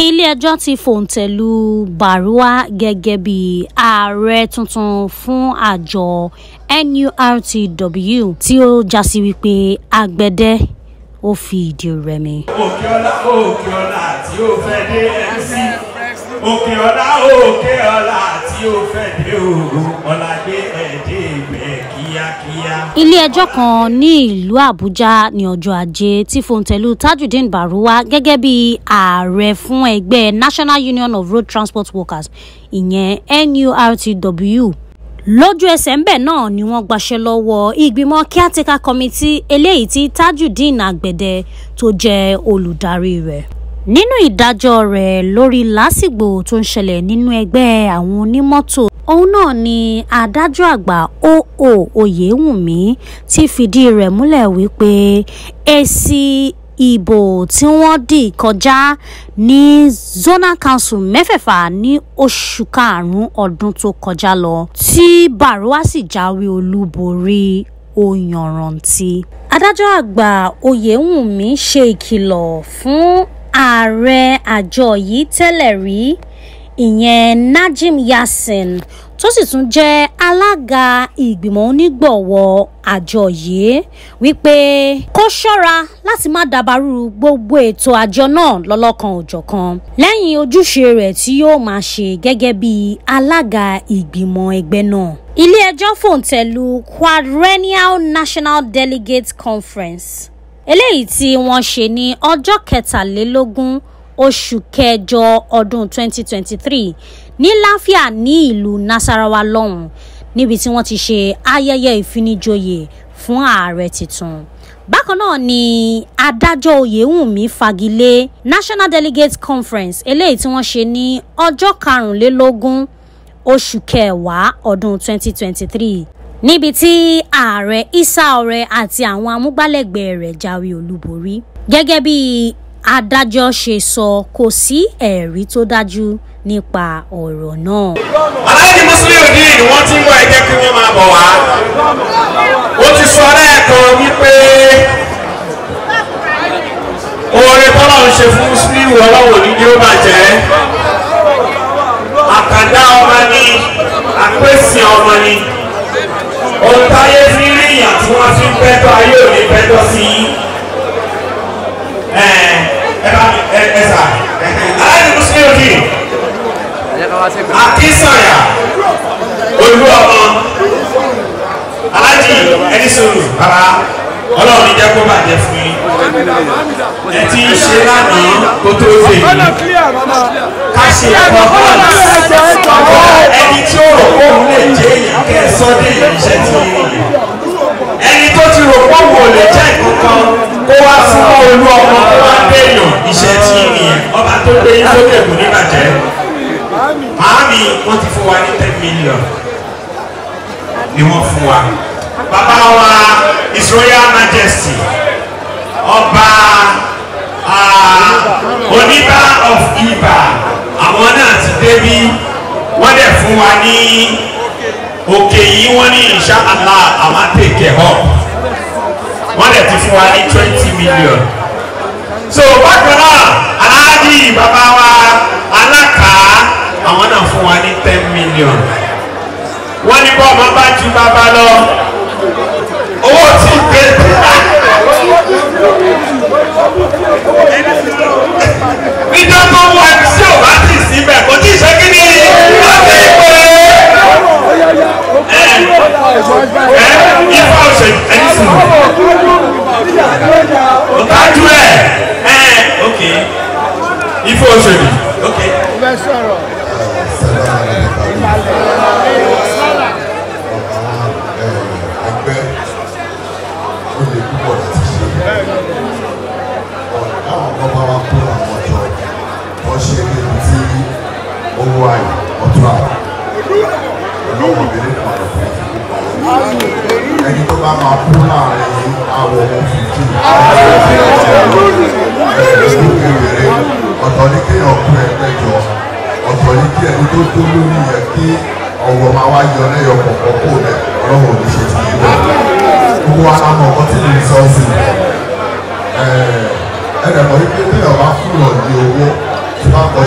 ilé-ẹjọ́ ti fòńtẹ̀ lu baruwa gẹ́gẹ́ bí ààrẹ tuntun fún àjọ nurtw tí ó jásí wípé agbẹ̀dẹ ó fi ìdí rẹmi. òkè ọlá òkè ọlá tí ó fẹ́ dé mc òkè ọlá òkè ọlá tí ó fẹ́ dé òògùn ọ̀làdé ẹ̀dẹ́ ìgbẹ́ kíákíá. ilé-ẹjọ́ kan ní ìlú àbújá ní ọjọ́ ajé tí fòńtẹ̀lù tajudeen baruwa gẹ́gẹ́ bí ààrẹ fún ẹgbẹ́ national union of road transport workers ìyẹn nurtw lójú ẹsẹ̀ ńbẹ̀ náà ni wọ́n gbaṣẹ́ lọ́wọ́ ìgbìmọ̀ caretaker committee eléyìí tí tajudeen àgbẹ̀dẹ tó jẹ́ olùdarí rẹ̀ nínú ìdájọ́ rẹ̀ lórí lásìgbò tó ń ṣẹlẹ̀ nínú ẹgbẹ́ àwọn onímọ́tò òun náà ni adájọ́ àgbà oo oyèwùnmí ti fìdí rẹ̀ múlẹ̀ wípé èsì ìbò tí wọ́n dì kọjá ní zonal council mẹ́fẹ̀ẹ̀fà ní oṣù karùn-ún ọdún tó kọjá lọ tí baruwa sì jáwé olúborí ó yanrantí. adájọ́ àgbà oyèwùnmí ṣe ìkìlọ̀ fún ààrẹ àjọ yìí tẹ́lẹ̀ rí ìyẹn najim yasin tó sì tún jẹ́ alága ìgbìmọ̀ onígbọ̀wọ́ àjọ yìí wípé kó ṣọ́ra láti má dabarú gbogbo ètò àjọ náà lọ́lọ́kan òjọ̀kan lẹ́yìn ojúṣe rẹ̀ tí yóò máa ṣe gẹ́gẹ́ bí alága ìgbìmọ̀ ẹgbẹ́ náà ilé-ẹjọ́ fòǹtẹ̀lù quadrennial national delegate conference eléyìí tí wọ́n ṣe ní ọjọ́ kẹtàlélógún oṣù kẹjọ ọdún 2023 ní láfíà ní ìlú nasarawa lọ́hùn níbi tí wọ́n ti ṣe ayẹyẹ ìfinijoyè fún ààrẹ tuntun bákan náà ni adájọ́ oyèwùnmí fagilé national delegate conference eléyìí tí wọ́n ṣe ní ọjọ́ karùnlélógún oṣù kẹwàá ọdún 2023 níbi tí ààrẹ isa ọrẹ àti àwọn amúgbálẹ́gbẹ̀ẹ́ rẹ̀ jáwé olúborí gẹ́gẹ́ bí adájọ́ ṣe sọ kò sí ẹ̀rí tó dájú nípa ọ̀rọ̀ náà. aláàjì muslim òdì ni wọ́n ti ń wọ ẹ̀jẹ̀ kí wọ́n máa bọ̀ wá. ó ti sọ lẹ́ẹ̀kan wípé oore tọ́lọ̀ ń ṣe fún muslim ọlọ́wọ́ ní ni ó bàjẹ́. àkàndá ọmọ ni àpèsè ọmọ ni ohun táyé fi rí ìyà tí wọ́n fi ń pẹ́tọ́ ayé ò ní pẹ́tọ́ sí i. ẹ ẹ bá mi ẹ ẹ sà aláàjì muslim òdì akínsànyà olú ọmọ alájì ẹni sọ̀rọ̀ bàbá ọlọ́run ní jẹ́ kó bàjẹ́ fún yín ẹ ti ń ṣe lánàá kó tó dé yìí ká ṣe ẹ̀kọ́ bọ́ọ̀lù ẹni tí ó rò pé òun lè jẹ́ èèyàn kẹ́ ẹ sọ dé ìrìnsẹ̀ tí ó yẹ ẹni tó ti rò pé òun ò lè jẹ́ ìkankan kó wá fún olú ọmọ kó wá dé èèyàn iṣẹ́ tí ó nìyẹn ọba tó gbé yín sókè kò ní bàjẹ́ màámi wọ́n ti fún wa ní ten million ni wọ́n fún wa bàbá wa his royal majesty ọba oníbà of ibà àwọn náà ti débi wọ́n dẹ̀ fún wa ní òkè yìí wọ́n ní insha allah àwọn take up wọ́n dẹ̀ ti fún wa ní twenty million so bákan náà aláàjì bàbá wa alákàá àwọn náà fún wa ní ten million wọ́n ní bọ́ ọmọ bá ju bàbá lọ owó tí gbé níjọ́ tó wọ ẹni tí ò bá ti síbẹ̀ kò tí ì ṣe kí ni wọ́n ti pè é ẹ ifá ọ̀sẹ̀ ẹni sùn ọ̀tájú ẹ̀ ẹ̀ ok ifá ọ̀sẹ̀ ni ok. ẹgbẹ́ ó lè púpọ̀ láti ṣe àwọn kan bá wá kó àwọn ọjọ́ wọ́n ṣe níbi tí owó àyè ọ̀tún àyè ọlọ́wọ́ mi nípa ọ̀fẹ́ àti púpọ̀ ẹni tó bá máa kú láàrin àwọn ọmọ fìdí ẹ̀ẹ́dẹ́gbẹ̀rẹ̀ ìrere ọ̀tọ̀ ní kéèyàn kú ẹgbẹ́jọ ọ̀tọ̀ ní kí ẹni tó tó lórí yẹ kí ọwọ́ máa wá yọ lẹ́yọ kọ̀ọ̀kan kó rẹ̀ ọlọ́wọ́ ò ní ṣe ti yí bẹ́ẹ̀ gbogbo wa la mọ̀ ọkọ tí mo sọ sí ẹ ẹ dẹ̀ mọ̀ wípé téèyàn bá fún yàn ní owó tí wọ́n kọ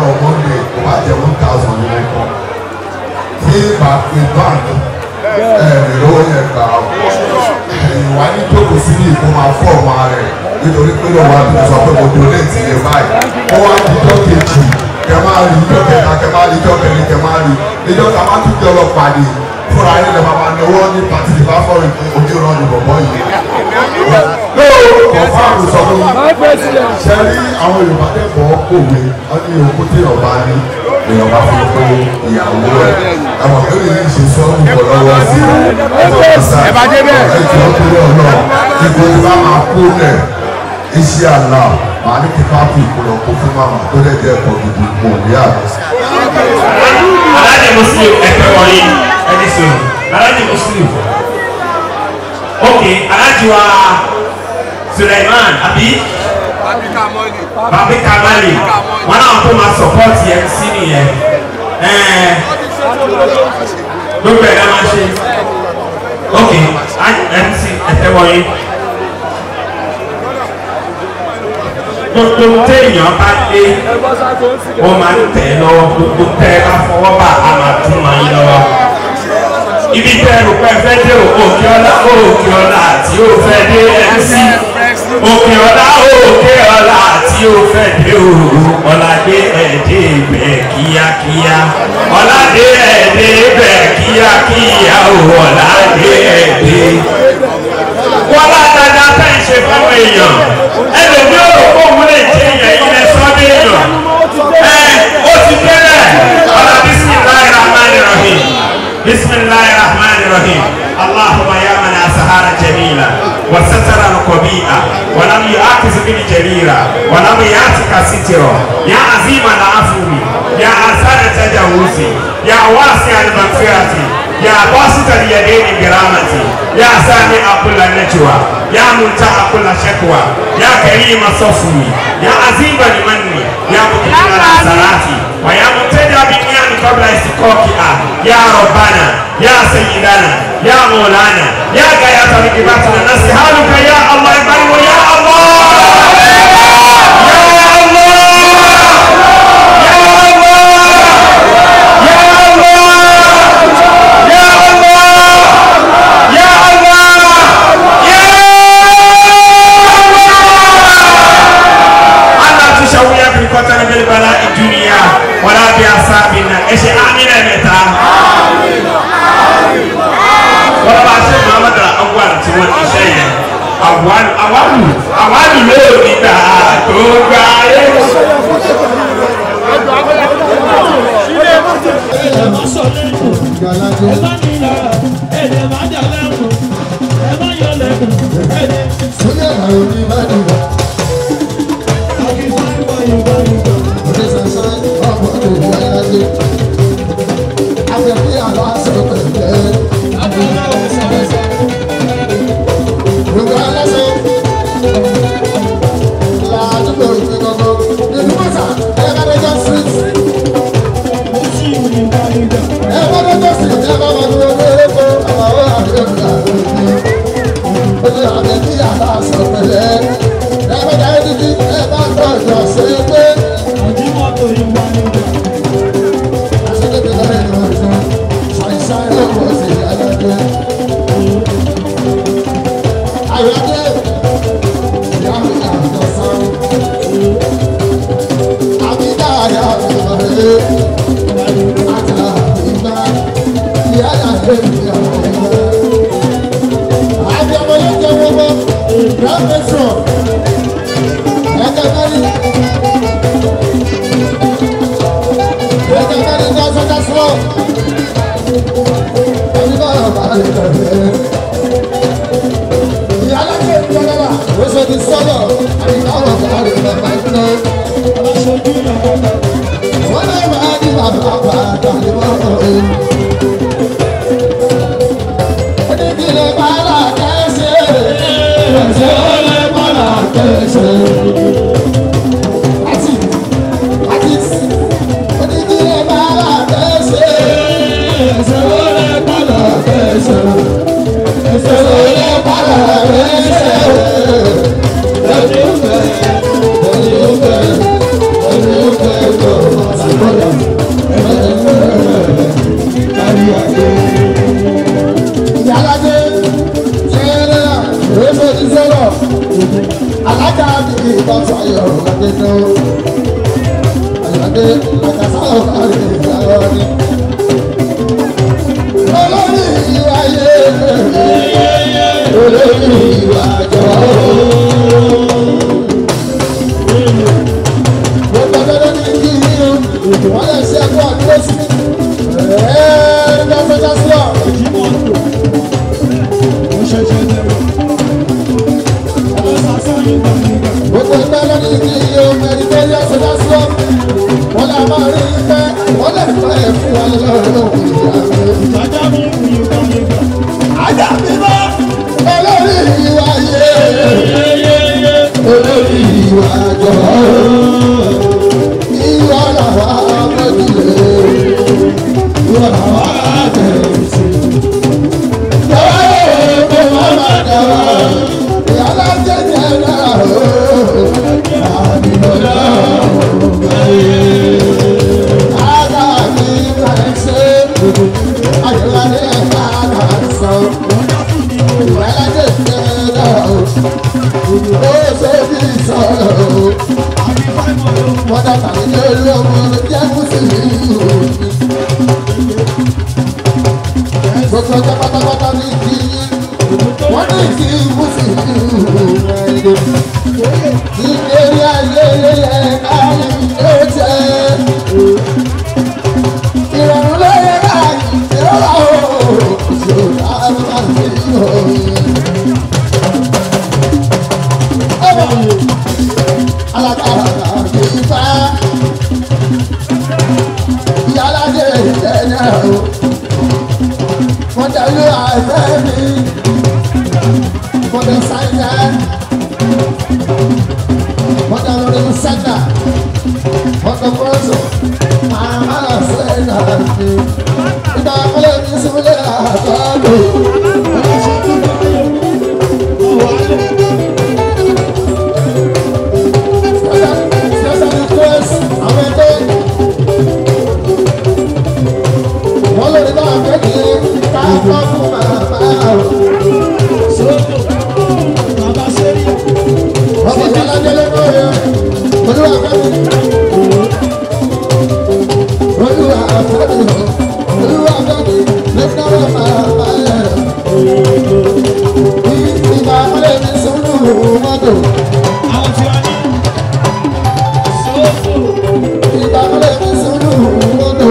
láàárọ̀ monday kò bá jẹ́ one thousand ní wọ́n kọ́ tí bá pe báńkì ẹ̀rì lówó yẹn gbà ó ìwà ní tókò sí ní ìkó máa fọ́ ọmọ rẹ̀ nítorí pé lọ́wọ́ àti sọ pé mo donate yẹn báyìí ó wá di ijọ́ kejì kẹ máa rí ijọ́ kẹta kẹ máa rí ijọ́ kẹrin kẹ máa rí ijọ́ ká má tún jẹ́ ọlọ́pàá ni fúnra yín lè máa náwó ní pàtì ìbá fọ́ọ̀rì ojú ìran ní bọ̀bọ̀ yìí. kọ̀ọ̀fà àrùsọ ló ṣe rí àwọn Yorùbá kẹ́kọ̀ọ́ kòwé wọ́n ní okú tí ọba ní èèyàn bá fún pé ìyàwó ẹ̀ àwọn tó lè ṣe sọ́ọ̀bù pọ̀ lọ́wọ́ sí ẹ̀ bá dé bẹ́ẹ̀ ẹ̀ jọ pé ọ̀nà ìgbò tí bá máa kú lẹ̀ iṣẹ́ àlá màá ní kí pápí ìkọlọ̀ kó fún màmá tó lè jẹ́ ẹ̀kọ́ gidi kò ní àgbẹ̀. alájẹ muslim ẹgbẹ wọ̀nyí ẹni sọ alájẹ muslim ok alájẹ wa suleiman abi babi kamali wọn náà kó máa support mc nìyẹn ẹẹ gbogbo ẹ̀ náà máa ṣe ok mc ẹgbẹ wọ̀nyí gbogbo téèyàn bá dé ó máa ń tẹ̀ lọ́wọ́ gbogbo tẹ́ ẹ bá fọwọ́ bá a máa tún máa ń lọ́wọ́. ibi tẹ́ ẹ rò pé ẹ fẹ́ dé òkè ọlá òkè ọlá tí ó fẹ́ dé mc òkè ọlá òkè ọlá tí ó fẹ́ dé o ọ̀làdé ẹ̀dẹ́ ibẹ̀ kíákíá ọ̀làdé ẹ̀dẹ́ ibẹ̀ kíákíá o ọ̀làdé ẹ̀dẹ́ wọ́n látàdá fẹ́ ṣe fáwọn èèyàn ẹlòmí ò rò pé òun lè jẹ èèyàn yìí lẹ sọ́dọ̀ èèyàn ẹ ó ti bẹ̀rẹ̀ ọ̀la bisimilayi rahman rahim bisimilayi rahman rahim allahumma ya man asahara jamila wa satara alqabi'a wa lam yu'akiz bil jalila wa lam yatika sitira ya azima al afwi ya asana tajawuzi ya wasi al maghfirati يا باسط اليدين برحمتي يا سامع كل نجوى يا منتهى كل شكوى يا كريم الصفوي يا عظيم المن يا مكرم الحسنات ويا مبتدع بالنعم قبل استقاقها يا ربنا يا سيدنا يا مولانا يا غاية ركبتنا نسألك يا الله يبارك يا الله يا الله kɔtɔni bɛ bala duniya wala bi a saabi na ɛsɛ amina mɛ taa. wala b'a se muhammadu awal ti wọ́n ti sɛ yɛ awalu awalu awalu lóò ní ta tó gba yé. Sọ́jà àwọn oníbàdàn. Thank you. bá tó ayọ̀ ọ̀gádé náà. Àyàdé àkàtà ọ̀gádé ìyàwó ni. Olórí ìwà yé olórí ìwà jọ. Gbogbo ọdọọdọ ní kí ni o, wọ́n lè ṣe ẹ̀kọ́ àdúró sí. Ẹ̀ẹ́dẹ́gbẹ́ sọ́jà sí ọ̀. Gbogbo ẹgbẹ́ ló ní kí iye ẹni tó yẹ sọ́jà sí ọ̀. Wọ́n lè máa rí pẹ́, wọ́n lè fẹ́ ẹ̀ fún wa lọ́rùn ìyá mi. Ajá mi bá olórí ìwà yé olórí ìwà jọ. Ìwà làwa méjìlé, ìwà làwa tẹ̀sí. Yàrá yóò kó mama dára, yàrá jẹjẹ náà ó. Àdìmọ́lá ọ̀gá yé. Ajá mi bá ẹ ṣe, ayọ̀lá ní ẹ̀ka àgbà sọ. Ìrọ̀rùn ló yẹ báyìí, ìrọ̀rùn ooo, ìṣòro àwọn àgbẹ̀ yìí alágbára ìfà ìyálàjẹ ìjẹnyẹ o mọdàlú àìfẹ mi mọdà sáyẹ mọdàlú rẹ sẹta mọdà kọsọ màmá sẹta mi ìgbà kọlẹ mi sọlẹ àtọkọ. wọ́n lè bá kékeré ká kọ́ fún bàbá o. ọmọ ìjọba délé lóye olúwa fẹ́mi. olúwa fẹ́mi o olúwa fẹ́mi lẹ́gbẹ́ wọn máa bá yẹ. ìgbà wọlé ní sùúrù mọ́tò. ìgbà wọlé ní sùúrù mọ́tò.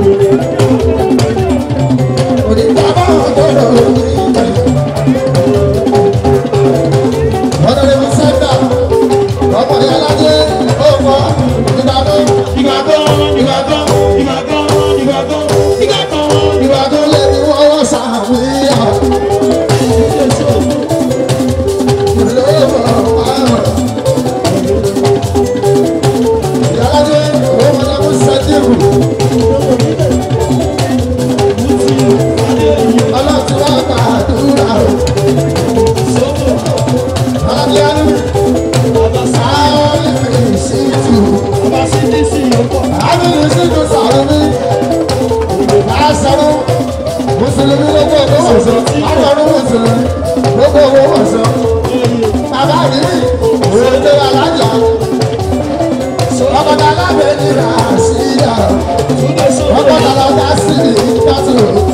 Ọlọ́run wá gbàdúrà o. Alábíyánu, sáwọn ìfìsìtì. Àbílù síjú sàrò mi. Àṣàrò Mùsùlùmí lóko owó wọ̀sán. Àṣàrò Mùsùlùmí lóko owó wọ̀sán. Bàbá àdìrí òde alájà. Ọkọ̀dà alábẹ́ ní Ràṣídà. Ọkọ̀dà alájà sí ní Ìgbàtò.